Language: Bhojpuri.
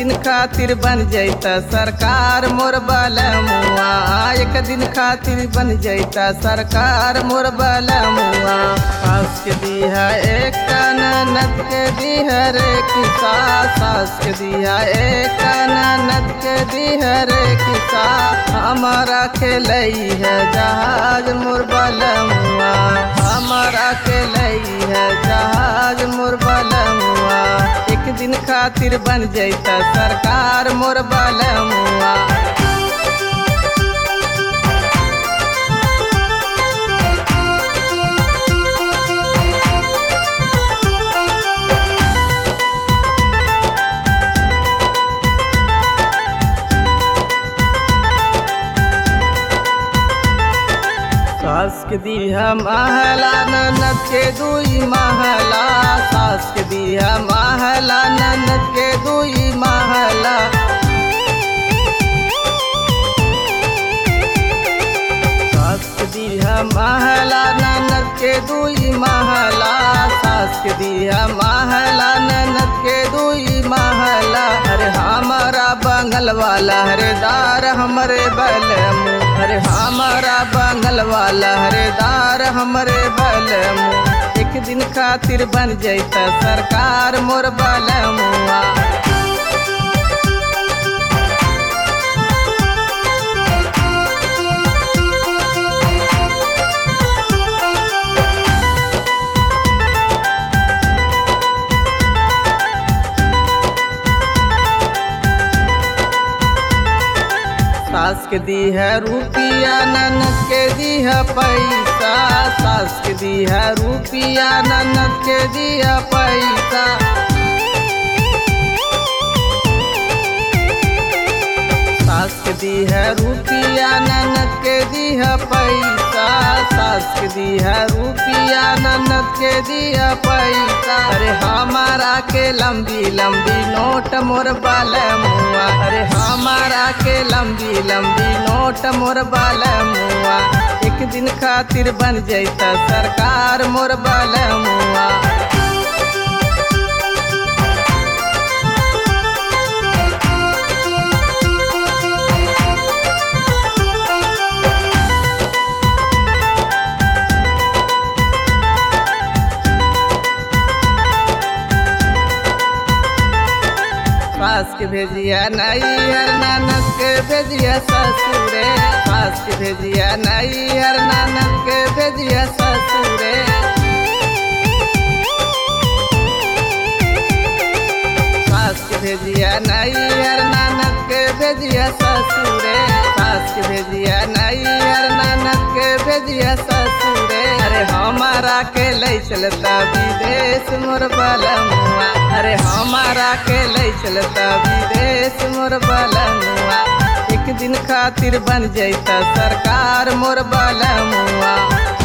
दिन खातिर बन जैता सरकार मोर बलमुआ एक दिन खातिर बन जैता सरकार मोर बलमुआ सास के दिया एक ननद के दिया रे किसा सास के दिया एक ननद के दिया रे किसा हमारा खेलई है जहाज मोर बलमुआ हमारा खेलई है जहाज मोर बलमुआ एक दिन खातिर बन जैता सरकार मोर बलमुआ सास के दिया महला ननद के दुई महला सास के दिया महला ननद के दुई महला सास के दिया महला ननद के दुई महला सास के दिया महला ननद के दुई महला अरे हमारा बंगल वाला हरेदार हमरे बलमु अरे हमारा बंगल वाला हरेदार हमरे बलमु एक दिन खातिर बन जैता सरकार मोर बलमुआ सास के दी है रुपिया ननद के दी है पैसा सास के दी है रुपिया ननद के दी है पैसा सास के दी है रुपिया ननद के दी है पैसा सास के दी है रुपिया ननद के दी है पैसा अरे हमारा के लंबी लंबी नोट मोर मुआ अरे हमारा के लंबी लंबी नोट मोर मुआ एक दिन खातिर बन जैता सरकार मोर मुआ सास के भेजिया नैहर नानक के भेजिया ससुरे सास के भेजिया नैहर नानक के भेजिया ससुरे सास के भेजिया नैहर नानक के भेजिया ससुरे सास के भेजिया नैहर नानक के भेजिया ससुरे अरे हमारा के ले चलता विदेश मोर बलमुआ अरे हमारा के ले चलता विदेश मोर बलमुआ एक दिन खातिर बन जैता सरकार मोर बलमुआ